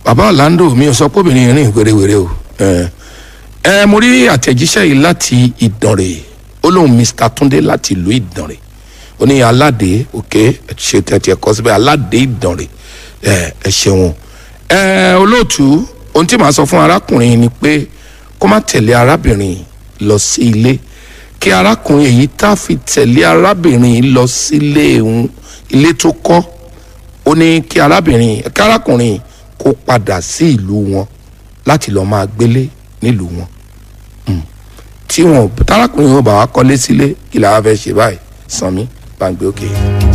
bàbá Orlando mi ò sọ pé obìnrin rìn wérewère o ẹ ẹ mo rí àtẹ̀jíṣẹ́ yìí láti Ìdànrè ó lóun Mr Túndé láti ìlú Ìdànrè ó ní aládé òkè ṣe tẹ̀tẹ̀ kọ́ síbẹ̀ aládé Ìdànrè ẹ ẹ ṣeun ẹ olóòtú ohun tí màá sọ fún arákùnrin ni pé kó má tẹ̀lé arábìnrin lọ sí ilé kí arákùnrin èyí tá a fi tẹ̀lé arábìnrin lọ sílé òun ilé tó kọ́ ó ní kí arábìnrin kí arákùnrin kó padà sí ìlú wọn láti lọ́ọ́ máa gbélé nílùú wọn tí wọn tárákùnrin wọn bá wá kọ́lé sílé kí làwọn fẹ́ ṣe báyìí sanmi gbàǹgbé òkè. Okay.